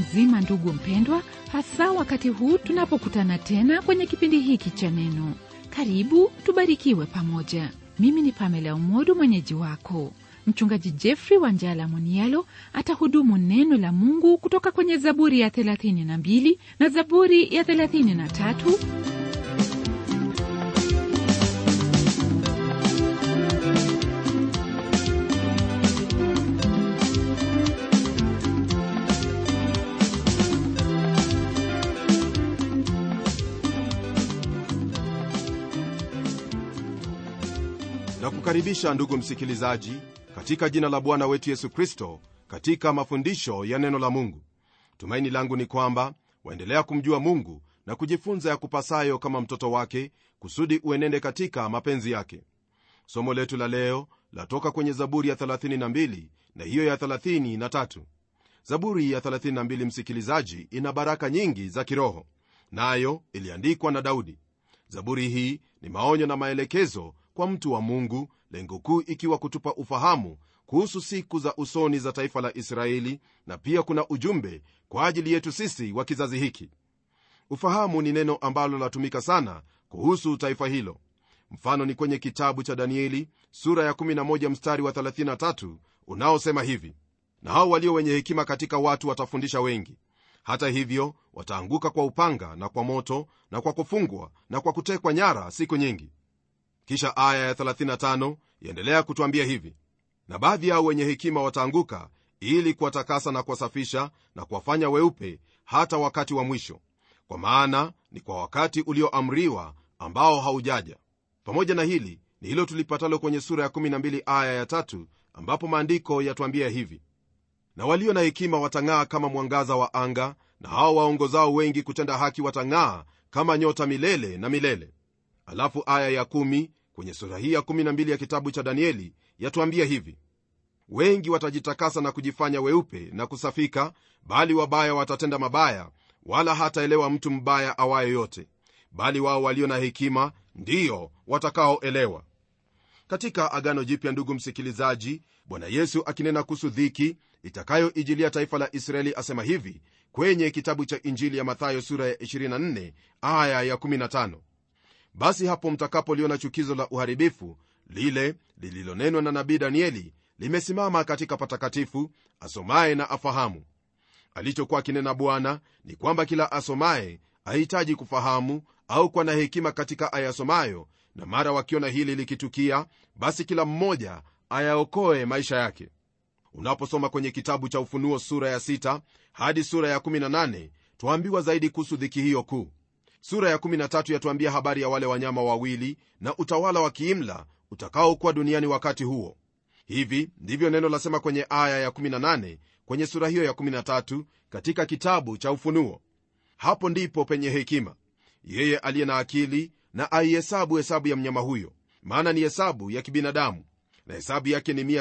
mzima, ndugu mpendwa, hasa wakati huu tunapokutana tena kwenye kipindi hiki cha Neno. Karibu tubarikiwe pamoja. Mimi ni Pamela Umodu, mwenyeji wako. Mchungaji Jeffrey Wanjala Munialo atahudumu neno la Mungu kutoka kwenye Zaburi ya 32 na Zaburi ya 33 na kukaribisha ndugu msikilizaji katika jina la bwana wetu yesu kristo katika mafundisho ya neno la mungu tumaini langu ni kwamba waendelea kumjua mungu na kujifunza ya kupasayo kama mtoto wake kusudi uenende katika mapenzi yake somo letu la leo latoka kwenye zaburi ya 32 na hiyo ya 33 zaburi ya 32 msikilizaji ina baraka nyingi za kiroho nayo na iliandikwa na daudi zaburi hii ni maonyo na maelekezo kwa mtu wa mungu lengo kuu ikiwa kutupa ufahamu kuhusu siku za usoni za taifa la israeli na pia kuna ujumbe kwa ajili yetu sisi wa kizazi hiki ufahamu ni neno ambalo latumika sana kuhusu taifa hilo mfano ni kwenye kitabu cha danieli sura ya 11 mstari wa 33 unaosema hivi na hao walio wenye hekima katika watu watafundisha wengi hata hivyo wataanguka kwa upanga na kwa moto na kwa kufungwa na kwa kutekwa nyara siku nyingi kisha aya ya 35 yaendelea kutwambia hivi na baadhi yao wenye hekima wataanguka ili kuwatakasa na kuwasafisha na kuwafanya weupe hata wakati wa mwisho kwa maana ni kwa wakati ulioamriwa ambao haujaja pamoja na hili ni hilo tulipatalo kwenye sura ya 12 aya ya tatu ambapo maandiko yatwambia hivi na walio na hekima watang'aa kama mwangaza wa anga na hao waongozao wengi kutenda haki watang'aa kama nyota milele na milele alafu aya ya kumi kwenye sura hii ya 12 ya kitabu cha danieli yatuambia hivi wengi watajitakasa na kujifanya weupe na kusafika bali wabaya watatenda mabaya wala hataelewa mtu mbaya awaye yote bali wao walio na hekima ndiyo watakaoelewa katika agano jipya ndugu msikilizaji bwana yesu akinena kuhusu dhiki itakayoijilia taifa la israeli asema hivi kwenye kitabu cha injili ya mathayo sura ya 24 aya ya 15 basi hapo mtakapoliona chukizo la uharibifu lile lililonenwa na nabii danieli limesimama katika patakatifu asomaye na afahamu alichokuwa akinena bwana ni kwamba kila asomaye ahitaji kufahamu au kuwa na hekima katika ayasomayo na mara wakiona hili likitukia basi kila mmoja ayaokoe maisha yake unaposoma kwenye kitabu cha ufunuo sura ya 6 hadi sura ya 18 twaambiwa zaidi kuhusu dhiki hiyo kuu sura ya 13 yatuambia habari ya wale wanyama wawili na utawala wa kiimla utakaokuwa duniani wakati huo hivi ndivyo neno lasema kwenye aya ya 18 kwenye sura hiyo ya 13 katika kitabu cha ufunuo hapo ndipo penye hekima yeye aliye na akili na aihesabu hesabu ya mnyama huyo maana ni hesabu ya kibinadamu na hesabu yake ni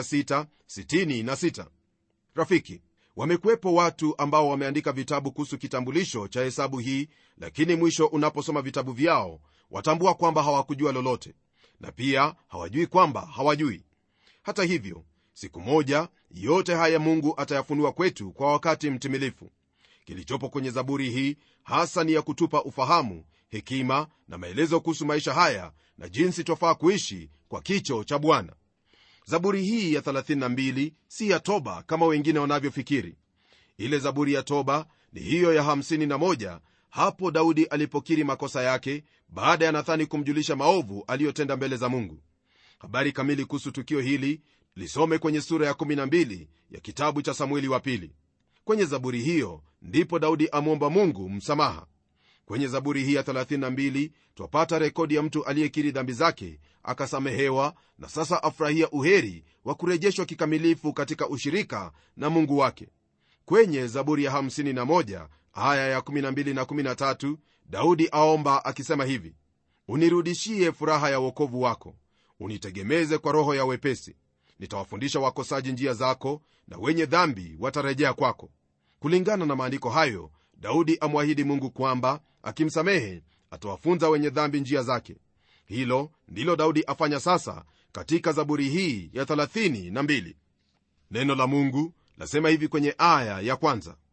666 rafiki wamekuwepo watu ambao wameandika vitabu kuhusu kitambulisho cha hesabu hii lakini mwisho unaposoma vitabu vyao watambua kwamba hawakujua lolote na pia hawajui kwamba hawajui hata hivyo siku moja yote haya mungu atayafunua kwetu kwa wakati mtimilifu kilichopo kwenye zaburi hii hasa ni ya kutupa ufahamu hekima na maelezo kuhusu maisha haya na jinsi twafaa kuishi kwa kicho cha bwana zaburi hii ya 32 si ya toba kama wengine wanavyofikiri ile zaburi ya toba ni hiyo ya 51 hapo daudi alipokiri makosa yake baada ya nathani kumjulisha maovu aliyotenda mbele za mungu habari kamili kuhusu tukio hili lisome kwenye sura ya 12 ya kitabu cha samueli wa pili kwenye zaburi hiyo ndipo daudi amwomba mungu msamaha kwenye zaburi hii ya 32 twapata rekodi ya mtu aliyekiri dhambi zake akasamehewa na sasa afurahia uheri wa kurejeshwa kikamilifu katika ushirika na mungu wake kwenye zaburi ya 51 aya ya 12 na 13 daudi aomba akisema hivi unirudishie furaha ya uokovu wako unitegemeze kwa roho ya wepesi nitawafundisha wakosaji njia zako na wenye dhambi watarejea kwako kulingana na maandiko hayo daudi amwahidi mungu kwamba akimsamehe atawafunza wenye dhambi njia zake hilo ndilo daudi afanya sasa katika zaburi hii ya 32 neno la mungu lasema hivi kwenye aya ya kwanza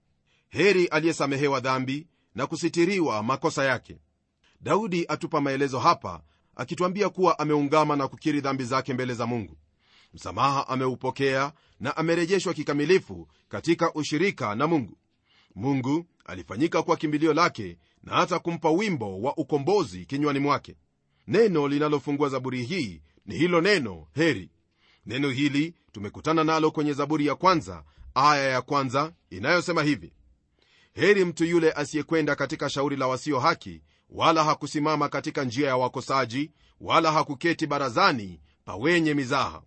heri aliyesamehewa dhambi na kusitiriwa makosa yake daudi atupa maelezo hapa akituambia kuwa ameungama na kukiri dhambi zake mbele za mungu msamaha ameupokea na amerejeshwa kikamilifu katika ushirika na mungu mungu alifanyika kuwa kimbilio lake na hata kumpa wimbo wa ukombozi kinywani mwake neno linalofungua zaburi hii ni hilo neno heri neno hili tumekutana nalo kwenye zaburi ya kwanza aya ya kwanza inayosema hivi heri mtu yule asiyekwenda katika shauri la wasio haki wala hakusimama katika njia ya wakosaji wala hakuketi barazani pa wenye mizaha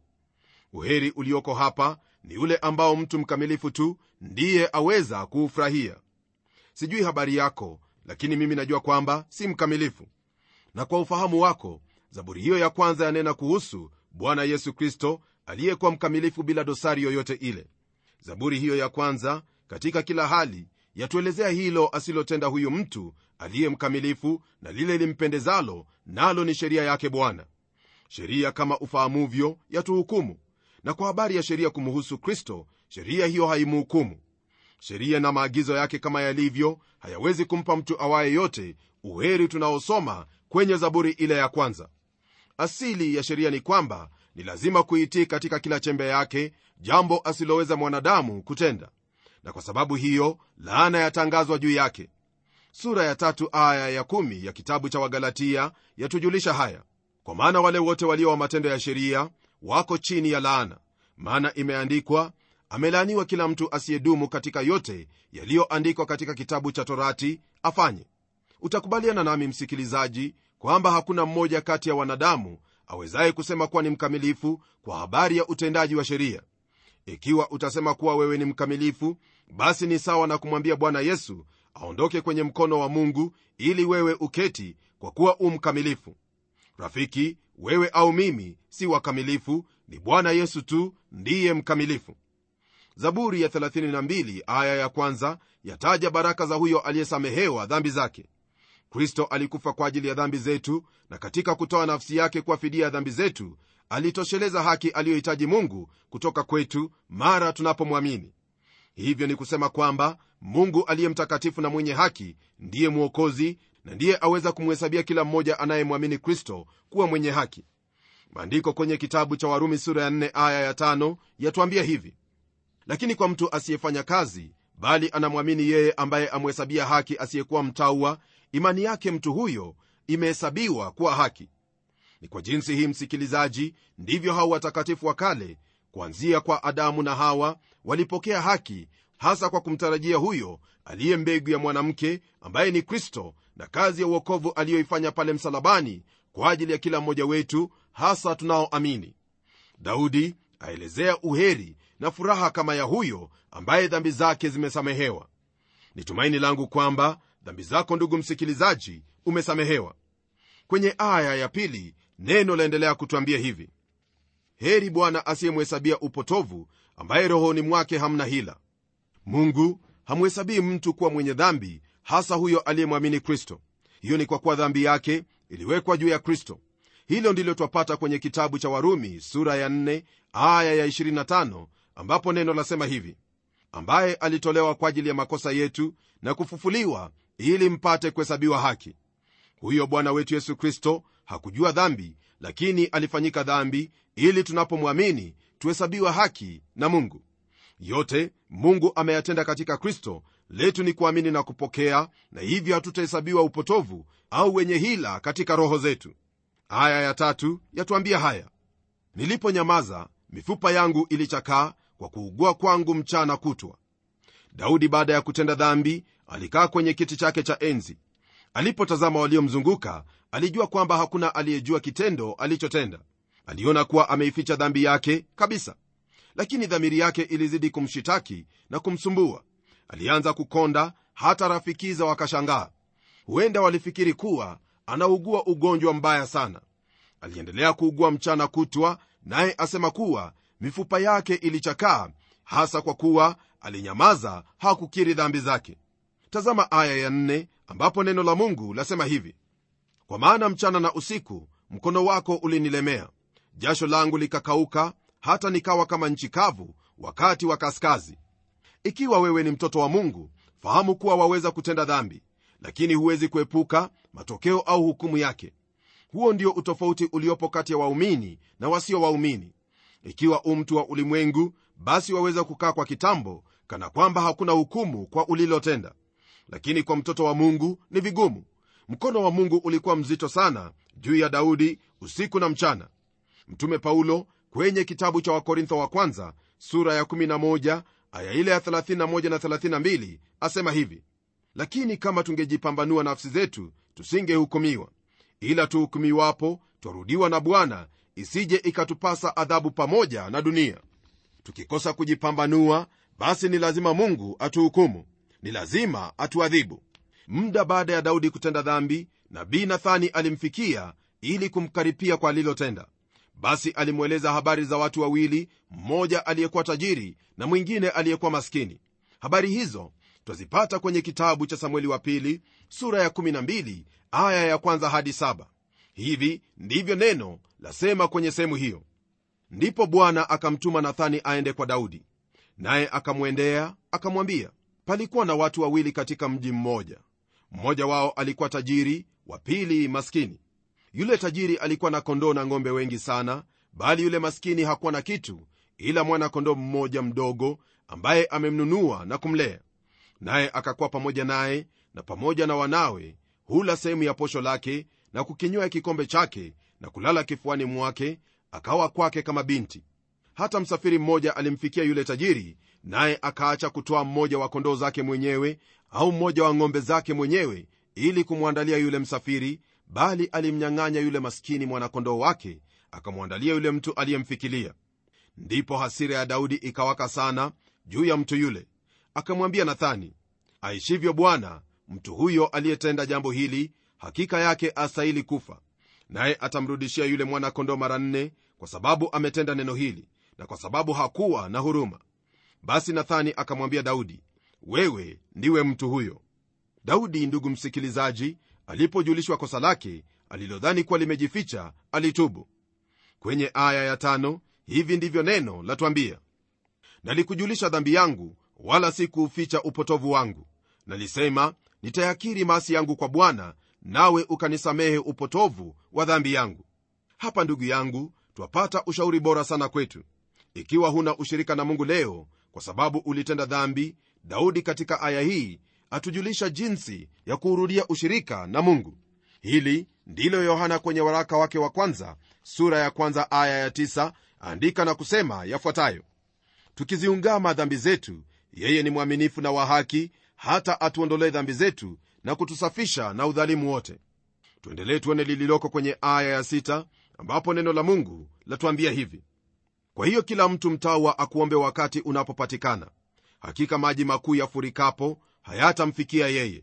uheri ulioko hapa ni ule ambao mtu mkamilifu tu ndiye aweza kuufurahia sijui habari yako lakini mimi najua kwamba si mkamilifu na kwa ufahamu wako zaburi hiyo ya kwanza yanena kuhusu bwana yesu kristo aliyekuwa mkamilifu bila dosari yoyote ile zaburi hiyo ya kwanza katika kila hali yatuelezea hilo asilotenda huyu mtu aliye mkamilifu na lile limpendezalo nalo ni sheria yake bwana sheria kama ufahamuvyo yatuhukumu na kwa habari ya sheria kumuhusu kristo sheria hiyo haimuhukumu sheria na maagizo yake kama yalivyo hayawezi kumpa mtu awaye yote uheri tunaosoma kwenye zaburi ile ya kwanza asili ya sheria ni kwamba ni lazima kuitii katika kila chembe yake jambo asiloweza mwanadamu kutenda na kwa sababu hiyo laana yatangazwa juu yake sura ya tatu aya ya kumi ya kitabu cha wagalatia yatujulisha haya kwa maana wale wote walio wa matendo ya sheria wako chini ya laana maana imeandikwa amelaaniwa kila mtu asiyedumu katika yote yaliyoandikwa katika kitabu cha torati afanye utakubaliana nami msikilizaji kwamba hakuna mmoja kati ya wanadamu awezaye kusema kuwa ni mkamilifu kwa habari ya utendaji wa sheria ikiwa utasema kuwa wewe ni mkamilifu basi ni sawa na kumwambia bwana yesu aondoke kwenye mkono wa mungu ili wewe uketi kwa kuwa u mkamilifu rafiki wewe au mimi si wakamilifu ni bwana yesu tu ndiye mkamilifu zaburi ya 32 aya ya kwanza yataja baraka za huyo aliyesamehewa dhambi zake kristo alikufa kwa ajili ya dhambi zetu na katika kutoa nafsi yake kwa fidia ya dhambi zetu alitosheleza haki aliyohitaji mungu kutoka kwetu mara tunapomwamini hivyo ni kusema kwamba mungu aliye mtakatifu na mwenye haki ndiye mwokozi na ndiye aweza kumhesabia kila mmoja anayemwamini kristo kuwa mwenye haki maandiko kwenye kitabu cha warumi sura ya 4 aya ya 5 yatuambia hivi lakini kwa mtu asiyefanya kazi bali anamwamini yeye ambaye amhesabia haki asiyekuwa mtaua imani yake mtu huyo imehesabiwa kuwa haki ni kwa jinsi hii msikilizaji ndivyo hao watakatifu wa kale kuanzia kwa adamu na hawa walipokea haki hasa kwa kumtarajia huyo aliye mbegu ya mwanamke ambaye ni kristo na kazi ya uokovu aliyoifanya pale msalabani kwa ajili ya kila mmoja wetu hasa tunaoamini daudi aelezea uheri na furaha kama ya huyo ambaye dhambi zake zimesamehewa ni tumaini langu kwamba dhambi zako ndugu msikilizaji umesamehewa kwenye aya ya pili neno laendelea kutwambia hivi heri bwana asiyemhesabia upotovu ambaye rohoni mwake hamna hila mungu hamhesabii mtu kuwa mwenye dhambi hasa huyo aliyemwamini kristo hiyo ni kwa kuwa dhambi yake iliwekwa juu ya kristo hilo ndilo twapata kwenye kitabu cha warumi sura ya 4 aya ya 25 ambapo neno lasema hivi ambaye alitolewa kwa ajili ya makosa yetu na kufufuliwa ili mpate kuhesabiwa haki huyo bwana wetu yesu kristo hakujua dhambi lakini alifanyika dhambi ili tunapomwamini tuhesabiwa haki na mungu yote mungu ameyatenda katika kristo letu ni kuamini na kupokea na hivyo hatutahesabiwa upotovu au wenye hila katika roho zetu aya ya tatu yatuambia haya niliponyamaza mifupa yangu ilichakaa kwa kuugua kwangu mchana kutwa daudi baada ya kutenda dhambi alikaa kwenye kiti chake cha enzi alipotazama waliomzunguka alijua kwamba hakuna aliyejua kitendo alichotenda aliona kuwa ameificha dhambi yake kabisa lakini dhamiri yake ilizidi kumshitaki na kumsumbua alianza kukonda hata rafikiza wakashangaa huenda walifikiri kuwa anaugua ugonjwa mbaya sana aliendelea kuugua mchana kutwa naye asema kuwa mifupa yake ilichakaa hasa kwa kuwa alinyamaza hakukiri dhambi zake tazama aya ya nne, ambapo neno la mungu lasema hivi kwa maana mchana na usiku mkono wako ulinilemea jasho langu likakauka hata nikawa kama nchi kavu wakati wa kaskazi ikiwa wewe ni mtoto wa mungu fahamu kuwa waweza kutenda dhambi lakini huwezi kuepuka matokeo au hukumu yake huo ndio utofauti uliopo kati ya waumini na wasio waumini ikiwa u mtu wa ulimwengu basi waweza kukaa kwa kitambo kana kwamba hakuna hukumu kwa ulilotenda lakini kwa mtoto wa mungu ni vigumu mkono wa mungu ulikuwa mzito sana juu ya daudi usiku na mchana mtume paulo kwenye kitabu cha wakorintho wa kwanza sura ya 11 aya ile ya 31 na 32 asema hivi lakini kama tungejipambanua nafsi zetu tusingehukumiwa ila tuhukumiwapo twarudiwa na bwana isije ikatupasa adhabu pamoja na dunia tukikosa kujipambanua basi ni lazima mungu atuhukumu ni lazima atuadhibu muda baada ya daudi kutenda dhambi nabii nathani alimfikia ili kumkaripia kwa alilotenda basi alimweleza habari za watu wawili mmoja aliyekuwa tajiri na mwingine aliyekuwa maskini habari hizo twazipata kwenye kitabu cha samueli wa pili sura ya 12 aya ya kwanza hadi 7 hivi ndivyo neno lasema kwenye sehemu hiyo ndipo bwana akamtuma nathani aende kwa daudi naye akamwendea akamwambia palikuwa na watu wawili katika mji mmoja mmoja wao alikuwa tajiri wa pili maskini yule tajiri alikuwa na kondoo na ng'ombe wengi sana bali yule maskini hakuwa na kitu ila mwana kondoo mmoja mdogo ambaye amemnunua na kumlea naye akakuwa pamoja naye na pamoja na wanawe hula sehemu ya posho lake na kukinywa kikombe chake na kulala kifuani mwake akawa kwake kama binti hata msafiri mmoja alimfikia yule tajiri naye akaacha kutoa mmoja wa kondoo zake mwenyewe au mmoja wa ng'ombe zake mwenyewe ili kumwandalia yule msafiri bali alimnyang'anya yule maskini mwanakondoo wake akamwandalia yule mtu aliyemfikilia ndipo hasira ya daudi ikawaka sana juu ya mtu yule akamwambia nathani aishivyo bwana mtu huyo aliyetenda jambo hili hakika yake astahili kufa naye atamrudishia yule mwana-kondoo mara nne kwa sababu ametenda neno hili na kwa sababu hakuwa na huruma basi nathani akamwambia daudi wewe ndiwe mtu huyo daudi ndugu msikilizaji alipojulishwa kosa lake alilodhani kuwa limejificha alitubu kwenye aya ya tano hivi ndivyo neno latwambia nalikujulisha dhambi yangu wala si kuuficha upotovu wangu nalisema nitayakiri maasi yangu kwa bwana nawe ukanisamehe upotovu wa dhambi yangu hapa ndugu yangu twapata ushauri bora sana kwetu ikiwa huna ushirika na mungu leo kwa sababu ulitenda dhambi daudi katika aya hii atujulisha jinsi ya kuurudia ushirika na mungu hili ndilo yohana kwenye waraka wake wa kwanza sura ya kwanza aya ya tisa andika na kusema yafuatayo tukiziungama dhambi zetu yeye ni mwaminifu na wa haki hata atuondolee dhambi zetu na kutusafisha na udhalimu wote tuendelee tuone lililoko kwenye aya ya sita ambapo neno la mungu latuambia hivi kwa hiyo kila mtu mtawa akuombe wakati unapopatikana hakika maji makuu yafurikapo hayatamfikia yeye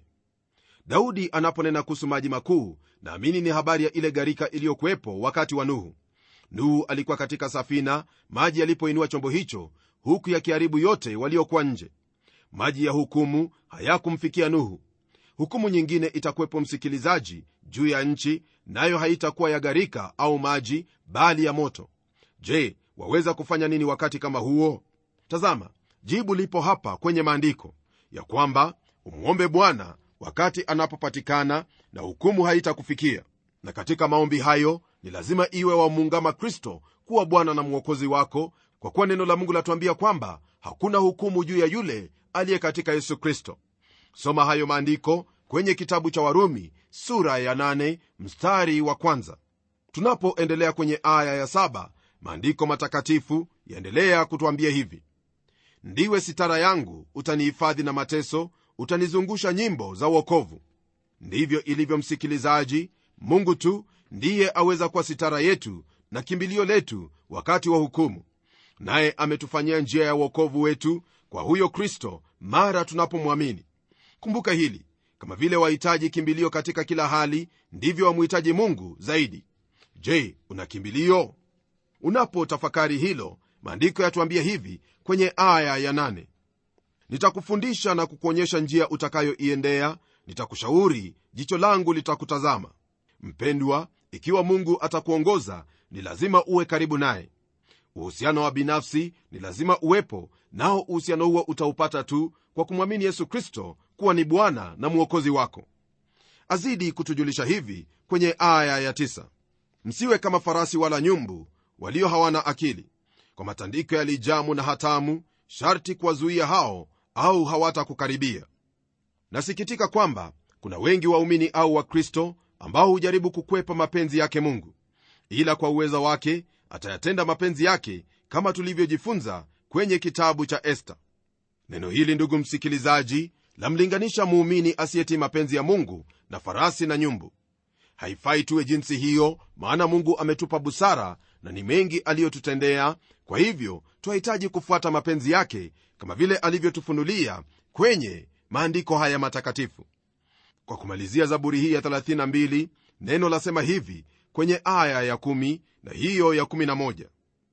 daudi anaponena kuhusu maji makuu naamini ni habari ya ile gharika iliyokuwepo wakati wa nuhu nuhu alikuwa katika safina maji yalipoinua chombo hicho huku yakiharibu yote waliokuwa nje maji ya hukumu hayakumfikia nuhu hukumu nyingine itakuwepo msikilizaji juu ya nchi nayo haitakuwa ya gharika au maji bali ya moto je waweza kufanya nini wakati kama huo tazama jibu lipo hapa kwenye maandiko ya kwamba umwombe bwana wakati anapopatikana na hukumu haitakufikia na katika maombi hayo ni lazima iwe wamuungama kristo kuwa bwana na mwokozi wako kwa kuwa neno la mungu latuambia kwamba hakuna hukumu juu ya yule aliye katika yesu kristo soma hayo maandiko kwenye kitabu cha warumi sura ya 8 mstari wa kwanza tunapoendelea kwenye aya ya 7 maandiko matakatifu yaendelea kutwambia hivi ndiwe sitara yangu utanihifadhi na mateso utanizungusha nyimbo za uokovu ndivyo ilivyo msikilizaji mungu tu ndiye aweza kuwa sitara yetu na kimbilio letu wakati wa hukumu naye ametufanyia njia ya uokovu wetu kwa huyo kristo mara tunapomwamini kumbuka hili kama vile wahitaji kimbilio katika kila hali ndivyo wamhitaji mungu zaidi je una kimbilio unapotafakari hilo maandiko yatuambia hivi kwenye aya ya nane nitakufundisha na kukuonyesha njia utakayoiendea nitakushauri jicho langu litakutazama mpendwa ikiwa mungu atakuongoza ni lazima uwe karibu naye uhusiano wa binafsi ni lazima uwepo nao uhusiano huo utaupata tu kwa kumwamini yesu kristo kuwa ni bwana na mwokozi wako azidi kutujulisha hivi kwenye aya ya tisa. msiwe kama farasi wala nyumbu walio hawana akili kwa matandiko ya lijamu na hatamu sharti kuwazuia hao au hawatakukaribia nasikitika kwamba kuna wengi waumini au wakristo ambao hujaribu kukwepa mapenzi yake mungu ila kwa uwezo wake atayatenda mapenzi yake kama tulivyojifunza kwenye kitabu cha esta neno hili ndugu msikilizaji lamlinganisha muumini asiyetii mapenzi ya mungu na farasi na nyumbu haifai tuwe jinsi hiyo maana mungu ametupa busara na ni mengi aliyotutendea kwa hivyo twahitaji kufuata mapenzi yake kama vile alivyotufunulia kwenye maandiko haya matakatifu kwa kumalizia zaburi hii ya 32 neno lasema hivi kwenye aya ya 1 na hiyo ya 11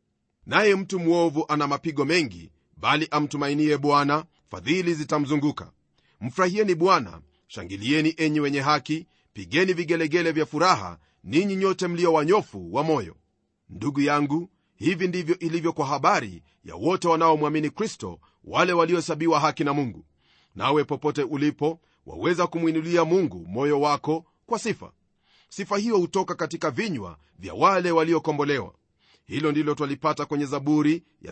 naye mtu mwovu ana mapigo mengi bali amtumainie bwana fadhili zitamzunguka mfurahieni bwana shangilieni enyi wenye haki pigeni vigelegele vya furaha ninyi nyote mlio wanyofu wa moyo ndugu yangu hivi ndivyo ilivyo kwa habari ya wote wanaomwamini kristo wale waliohesabiwa haki na mungu nawe popote ulipo waweza kumwinulia mungu moyo wako kwa sifa sifa hiyo hutoka katika vinywa vya wale waliokombolewa hilo ndilo twalipata kwenye zaburi ya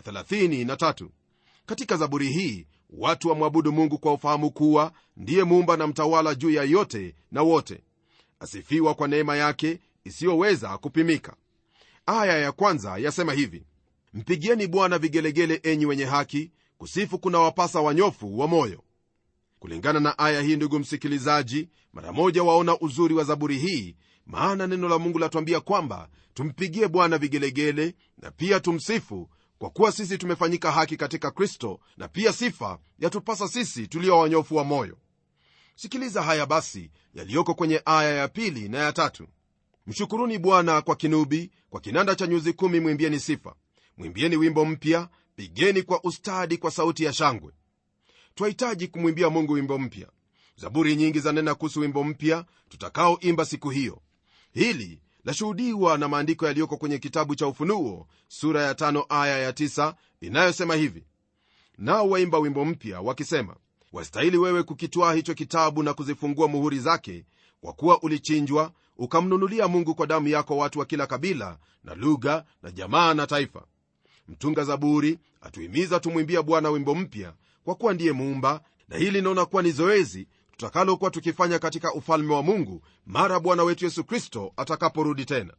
33 katika zaburi hii watu wamwabudu mungu kwa ufahamu kuwa ndiye muumba na mtawala juu ya yote na wote asifiwa kwa neema yake isiyoweza kupimika aya ya kwanza yasema hivi mpigieni bwana vigelegele enyi wenye haki kusifu kuna wapasa wanyofu wa moyo kulingana na aya hii ndugu msikilizaji mara moja waona uzuri wa zaburi hii maana neno la mungu latwambia kwamba tumpigie bwana vigelegele na pia tumsifu kwa kuwa sisi tumefanyika haki katika kristo na pia sifa yatupasa sisi tulio wanyofu wa moyo sikiliza haya basi yaliyoko kwenye aya ya pili na ya tatu mshukuruni bwana kwa kinubi kwa kinanda cha nyuzi kumi mwimbieni sifa mwimbieni wimbo mpya pigeni kwa ustadi kwa sauti ya shangwe twahitaji kumwimbia mungu wimbo mpya zaburi nyingi zanena kuhusu wimbo mpya tutakaoimba siku hiyo hili lashuhudiwa na maandiko yaliyoko kwenye kitabu cha ufunuo sura ya tano aya ya tisa inayosema hivi nao waimba wimbo mpya wakisema wastahili wewe kukitwaa hicho kitabu na kuzifungua muhuri zake kwa kuwa ulichinjwa ukamnunulia mungu kwa damu yako watu wa kila kabila na lugha na jamaa na taifa mtunga zaburi atuhimiza tumwimbia bwana wimbo mpya kwa kuwa ndiye muumba na hili linaona kuwa ni zoezi tutakalokuwa tukifanya katika ufalme wa mungu mara bwana wetu yesu kristo atakaporudi tena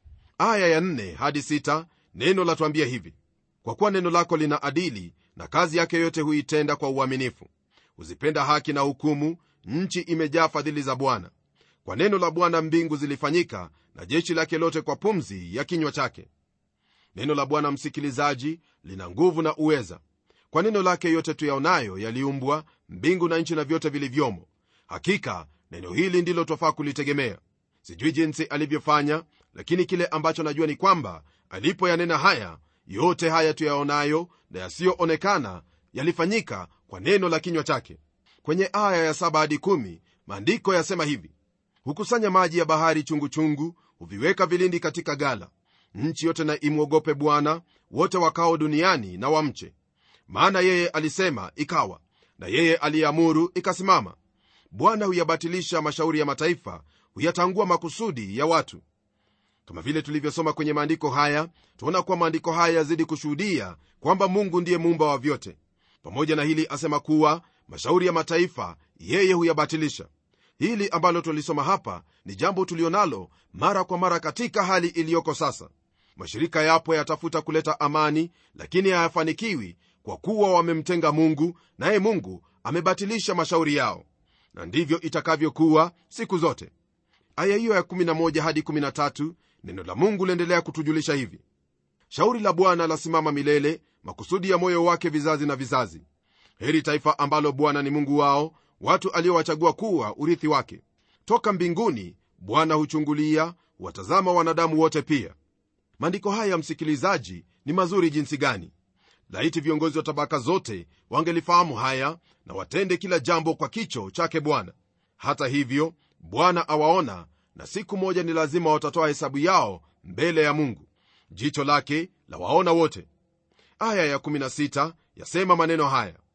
aya ya 4 hadi 6 neno latwambia hivi kwa kuwa neno lako lina adili na kazi yake yote huitenda kwa uaminifu huzipenda haki na hukumu nchi imejaa fadhili za bwana kwa neno la bwana mbingu zilifanyika na jeshi lake lote kwa pumzi ya kinywa chake neno la bwana msikilizaji lina nguvu na uweza kwa neno lake yote tuyaonayo yaliumbwa mbingu na nchi na vyote vilivyomo hakika neno hili ndilo twafaa kulitegemea sijui jinsi alivyofanya lakini kile ambacho najua ni kwamba alipoyanena haya yote haya tuyaonayo na yasiyoonekana yalifanyika kwa neno la kinywa chake kwenye aya ya 7 hadi 1 maandiko yasema hivi hukusanya maji ya bahari chunguchungu chungu, huviweka vilindi katika gala nchi yote na imwogope bwana wote wakao duniani na wamche maana yeye alisema ikawa na yeye aliyeamuru ikasimama bwana huyabatilisha mashauri ya mataifa huyatangua makusudi ya watu kama vile tulivyosoma kwenye maandiko haya tuona kuwa maandiko haya yazidi kushuhudia kwamba mungu ndiye muumba wa vyote pamoja na hili asema kuwa mashauri ya mataifa yeye huyabatilisha hili ambalo tulisoma hapa ni jambo tulionalo mara kwa mara katika hali iliyoko sasa mashirika yapo yatafuta kuleta amani lakini hayafanikiwi kwa kuwa wamemtenga mungu naye mungu amebatilisha mashauri yao na ndivyo itakavyokuwa siku zote aya hiyo ya 11 hadi 13 neno la mungu liendelea kutujulisha hivi shauri la bwana lasimama milele makusudi ya moyo wake vizazi na vizazi heri taifa ambalo bwana ni mungu wao watu aliowachagua kuwa urithi wake toka mbinguni bwana huchungulia watazama wanadamu wote pia maandiko haya msikilizaji ni mazuri jinsi gani laiti viongozi wa tabaka zote wangelifahamu haya na watende kila jambo kwa kicho chake bwana hata hivyo bwana awaona na siku moja ni lazima watatoa hesabu yao mbele ya mungu jicho lake la waona wote aya ya16 yasema maneno haya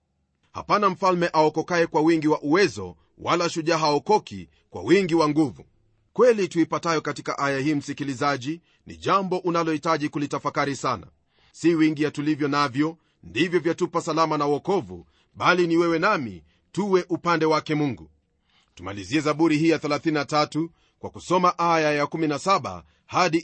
hapana mfalme aokokaye kwa wingi wa uwezo wala shujaa haokoki kwa wingi wa nguvu kweli tuipatayo katika aya hii msikilizaji ni jambo unalohitaji kulitafakari sana si wingi ya tulivyo navyo ndivyo vyatupa salama na uokovu bali ni wewe nami tuwe upande wake mungu tumalizie zaburi hii ya 33 kwa kusoma aya ya 17 hadi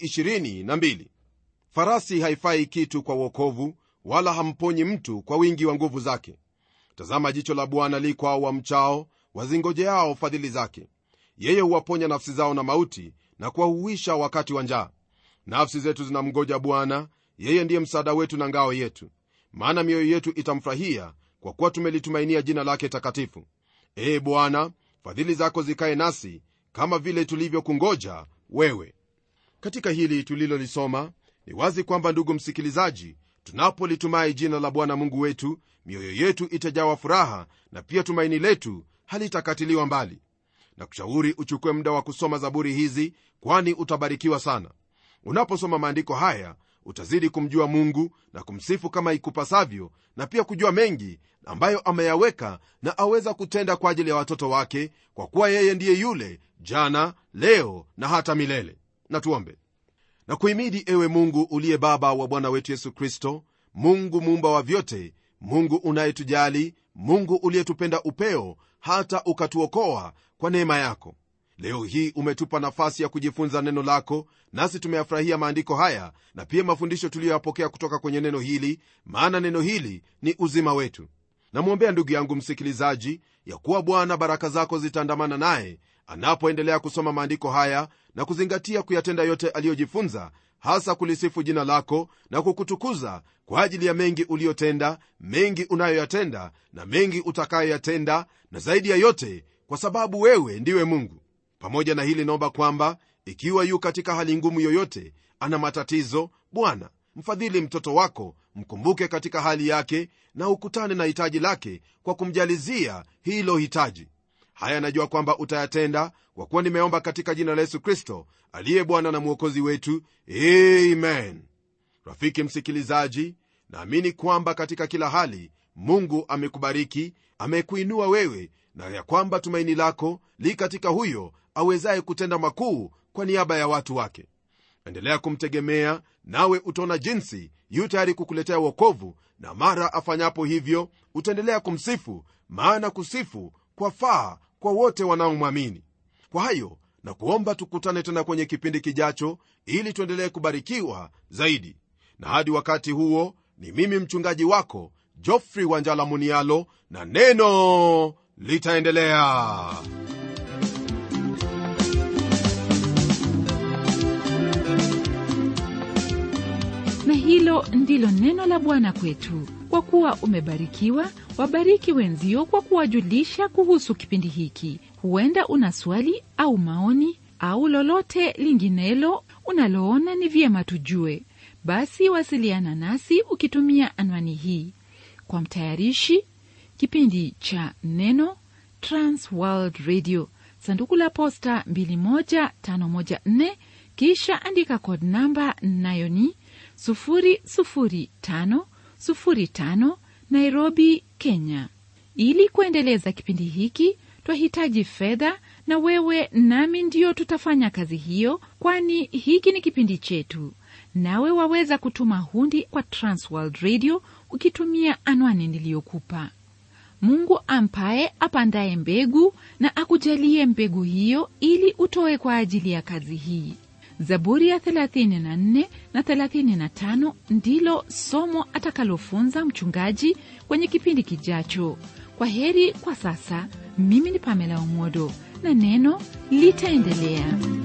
22 farasi haifai kitu kwa uokovu wala hamponyi mtu kwa wingi wa nguvu zake tazama jicho la bwana likwao wamchao wazingojeao fadhili zake yeye huwaponya nafsi zao na mauti na kuwahuisha wakati wa njaa nafsi zetu zinamgoja bwana yeye ndiye msaada wetu na ngao yetu maana mioyo yetu itamfurahia kwa kuwa tumelitumainia jina lake takatifu ee bwana fadhili zako zikaye nasi kama vile tulivyokungoja wewe katika hili tulilolisoma ni wazi kwamba ndugu msikilizaji tunapolitumai jina la bwana mungu wetu mioyo yetu itajawa furaha na pia tumaini letu halitakatiliwa mbali na kushauri uchukue muda wa kusoma zaburi hizi kwani utabarikiwa sana unaposoma maandiko haya utazidi kumjua mungu na kumsifu kama ikupasavyo na pia kujua mengi ambayo ameyaweka na aweza kutenda kwa ajili ya watoto wake kwa kuwa yeye ndiye yule jana leo na hata milele na tuombe na kuhimidi ewe mungu uliye baba wa bwana wetu yesu kristo mungu muumba wa vyote mungu unayetujali mungu uliyetupenda upeo hata ukatuokoa kwa neema yako leo hii umetupa nafasi ya kujifunza neno lako nasi tumeyafurahia maandiko haya na pia mafundisho tuliyoyapokea kutoka kwenye neno hili maana neno hili ni uzima wetu namwombea ndugu yangu msikilizaji ya kuwa bwana baraka zako zitaandamana naye anapoendelea kusoma maandiko haya na kuzingatia kuyatenda yote aliyojifunza hasa kulisifu jina lako na kukutukuza kwa ajili ya mengi uliyotenda mengi unayoyatenda na mengi utakayoyatenda na zaidi ya yote kwa sababu wewe ndiwe mungu pamoja na hili naomba kwamba ikiwa yu katika hali ngumu yoyote ana matatizo bwana mfadhili mtoto wako mkumbuke katika hali yake na ukutane na hitaji lake kwa kumjalizia hilo hitaji haya najua kwamba utayatenda kwa kuwa nimeomba katika jina la yesu kristo aliye bwana na mwokozi wetu amen rafiki msikilizaji naamini kwamba katika kila hali mungu amekubariki amekuinua wewe na ya kwamba tumaini lako li katika huyo awezaye kutenda makuu kwa niaba ya watu wake endelea kumtegemea nawe utaona jinsi yu tayari kukuletea wokovu na mara afanyapo hivyo utaendelea kumsifu maana kusifu kwa faa kwa wote wanaomwamini kwa hayo na kuomba tukutane tena kwenye kipindi kijacho ili tuendelee kubarikiwa zaidi na hadi wakati huo ni mimi mchungaji wako jofrey wanjala munialo na neno litaendelea na hilo ndilo neno la bwana kwetu kwa kuwa umebarikiwa wabariki wenzio kwa kuwajulisha kuhusu kipindi hiki huenda una swali au maoni au lolote linginelo unaloona ni vyema tujue basi wasiliana nasi ukitumia anwani hii kwa mtayarishi kipindi cha neno transworld radio sanduku la posta 21514 kisha andika kod namba nayo ni 00505 nairobi kenya ili kuendeleza kipindi hiki twahitaji fedha na wewe nami ndiyo tutafanya kazi hiyo kwani hiki ni kipindi chetu nawe waweza kutuma hundi kwa transworld radio ukitumia anwani niliyokupa mungu ampaye apandaye mbegu na akujalie mbegu hiyo ili utoe kwa ajili ya kazi hii zaburi ya 34 na 35 ndilo somo atakalofunza mchungaji kwenye kipindi kijacho kwa heri kwa sasa mimi ni pamela umodo na neno litaendelea